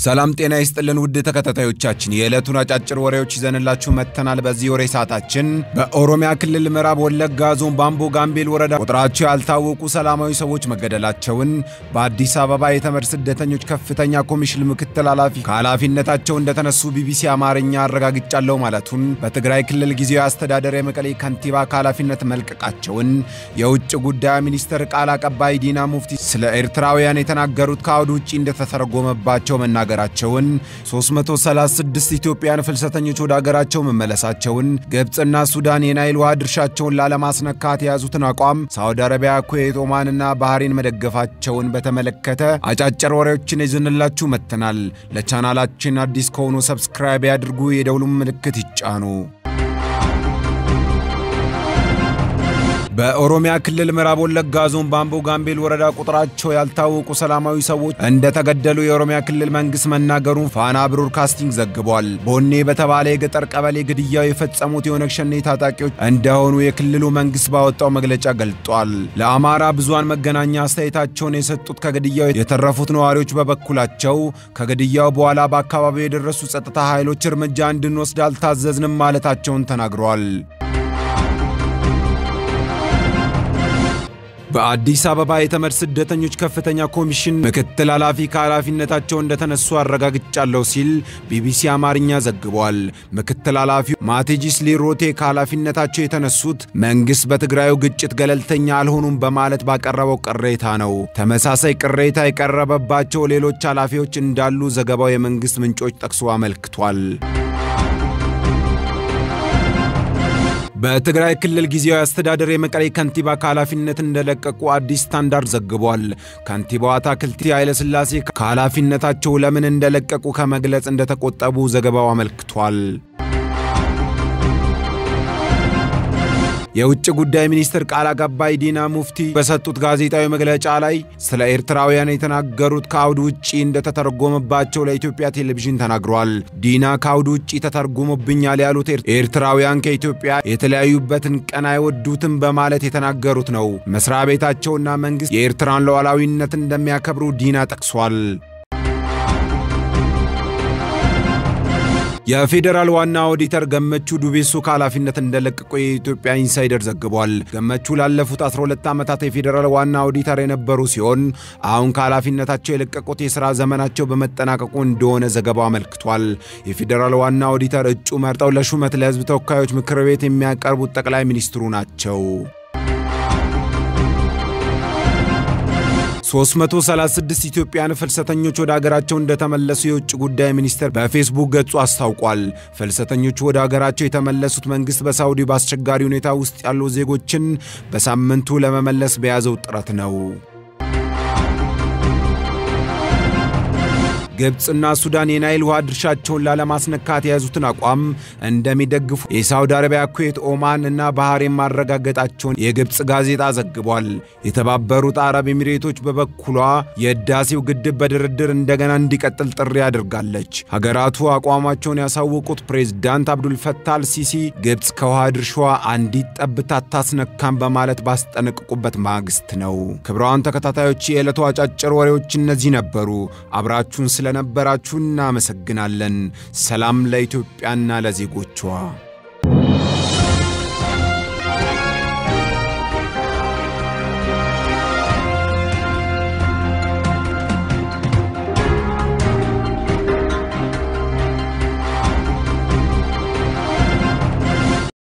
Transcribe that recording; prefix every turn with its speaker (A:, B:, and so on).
A: ሰላም ጤና ይስጥልን ውድ ተከታታዮቻችን የዕለቱን አጫጭር ወሬዎች ይዘንላችሁ መጥተናል። በዚህ ወሬ ሰዓታችን በኦሮሚያ ክልል ምዕራብ ወለጋ ዞን ባምቦ ጋምቤል ወረዳ ቁጥራቸው ያልታወቁ ሰላማዊ ሰዎች መገደላቸውን፣ በአዲስ አበባ የተመድ ስደተኞች ከፍተኛ ኮሚሽን ምክትል ኃላፊ ከኃላፊነታቸው እንደተነሱ ቢቢሲ አማርኛ አረጋግጫለሁ ማለቱን፣ በትግራይ ክልል ጊዜያዊ አስተዳደር የመቀሌ ከንቲባ ከኃላፊነት መልቀቃቸውን፣ የውጭ ጉዳይ ሚኒስትር ቃል አቀባይ ዲና ሙፍቲ ስለ ኤርትራውያን የተናገሩት ከአውድ ውጭ እንደተተረጎመባቸው መናገራቸውን 336 ኢትዮጵያን ፍልሰተኞች ወደ አገራቸው መመለሳቸውን ግብፅና ሱዳን የናይል ውሃ ድርሻቸውን ላለማስነካት የያዙትን አቋም ሳውዲ አረቢያ፣ ኩዌት፣ ኦማንና ባህሬን መደገፋቸውን በተመለከተ አጫጭር ወሬዎችን ይዘንላችሁ መጥተናል። ለቻናላችን አዲስ ከሆኑ ሰብስክራይብ ያድርጉ፣ የደውሉም ምልክት ይጫኑ። በኦሮሚያ ክልል ምዕራብ ወለጋ ዞን ባምቦ ጋምቤል ወረዳ ቁጥራቸው ያልታወቁ ሰላማዊ ሰዎች እንደተገደሉ የኦሮሚያ ክልል መንግስት መናገሩን ፋና ብሮድካስቲንግ ዘግቧል። ቦኔ በተባለ የገጠር ቀበሌ ግድያው የፈጸሙት የኦነግ ሸኔ ታጣቂዎች እንደሆኑ የክልሉ መንግስት ባወጣው መግለጫ ገልጧል። ለአማራ ብዙሃን መገናኛ አስተያየታቸውን የሰጡት ከግድያው የተረፉት ነዋሪዎች በበኩላቸው ከግድያው በኋላ በአካባቢው የደረሱ ጸጥታ ኃይሎች እርምጃ እንድንወስድ አልታዘዝንም ማለታቸውን ተናግረዋል። በአዲስ አበባ የተመድ ስደተኞች ከፍተኛ ኮሚሽን ምክትል ኃላፊ ከኃላፊነታቸው እንደተነሱ አረጋግጫለሁ ሲል ቢቢሲ አማርኛ ዘግቧል። ምክትል ኃላፊው ማቴጂስ ሊሮቴ ከኃላፊነታቸው የተነሱት መንግሥት በትግራዩ ግጭት ገለልተኛ አልሆኑም በማለት ባቀረበው ቅሬታ ነው። ተመሳሳይ ቅሬታ የቀረበባቸው ሌሎች ኃላፊዎች እንዳሉ ዘገባው የመንግሥት ምንጮች ጠቅሶ አመልክቷል። በትግራይ ክልል ጊዜያዊ አስተዳደር የመቀሌ ከንቲባ ከኃላፊነት እንደለቀቁ አዲስ ስታንዳርድ ዘግቧል። ከንቲባው አታክልቲ ኃይለሥላሴ ከኃላፊነታቸው ለምን እንደለቀቁ ከመግለጽ እንደተቆጠቡ ዘገባው አመልክቷል። የውጭ ጉዳይ ሚኒስትር ቃል አቀባይ ዲና ሙፍቲ በሰጡት ጋዜጣዊ መግለጫ ላይ ስለ ኤርትራውያን የተናገሩት ከአውድ ውጪ እንደተተረጎመባቸው ለኢትዮጵያ ቴሌቪዥን ተናግሯል። ዲና ከአውድ ውጪ ተተርጉሞብኛል ያሉት ኤርትራውያን ከኢትዮጵያ የተለያዩበትን ቀን አይወዱትም በማለት የተናገሩት ነው። መስሪያ ቤታቸውና መንግሥት የኤርትራን ሉዓላዊነት እንደሚያከብሩ ዲና ጠቅሷል። የፌዴራል ዋና ኦዲተር ገመቹ ዱቤሶ ከኃላፊነት እንደለቀቁ የኢትዮጵያ ኢንሳይደር ዘግቧል። ገመቹ ላለፉት 12 ዓመታት የፌዴራል ዋና ኦዲተር የነበሩ ሲሆን አሁን ከኃላፊነታቸው የለቀቁት የሥራ ዘመናቸው በመጠናቀቁ እንደሆነ ዘገባው አመልክቷል። የፌዴራል ዋና ኦዲተር እጩ መርጠው ለሹመት ለሕዝብ ተወካዮች ምክር ቤት የሚያቀርቡት ጠቅላይ ሚኒስትሩ ናቸው። 336 ኢትዮጵያን ፍልሰተኞች ወደ አገራቸው እንደተመለሱ የውጭ ጉዳይ ሚኒስቴር በፌስቡክ ገጹ አስታውቋል። ፍልሰተኞቹ ወደ አገራቸው የተመለሱት መንግሥት በሳውዲ በአስቸጋሪ ሁኔታ ውስጥ ያሉ ዜጎችን በሳምንቱ ለመመለስ በያዘው ጥረት ነው። ግብፅና ሱዳን የናይል ውሃ ድርሻቸውን ላለማስነካት የያዙትን አቋም እንደሚደግፉ የሳውዲ አረቢያ፣ ኩዌት፣ ኦማን እና ባህሬን ማረጋገጣቸውን የግብፅ ጋዜጣ ዘግቧል። የተባበሩት አረብ ኤሚሬቶች በበኩሏ የህዳሴው ግድብ በድርድር እንደገና እንዲቀጥል ጥሪ አድርጋለች። ሀገራቱ አቋማቸውን ያሳወቁት ፕሬዝዳንት አብዱልፈታህ አልሲሲ ግብፅ ከውሃ ድርሻዋ አንዲት ጠብታ አታስነካም በማለት ባስጠነቅቁበት ማግስት ነው። ክብረዋን ተከታታዮች የዕለቱ አጫጭር ወሬዎች እነዚህ ነበሩ። አብራችሁን ስለነበራችሁ እናመሰግናለን። ሰላም ለኢትዮጵያና ለዜጎቿ።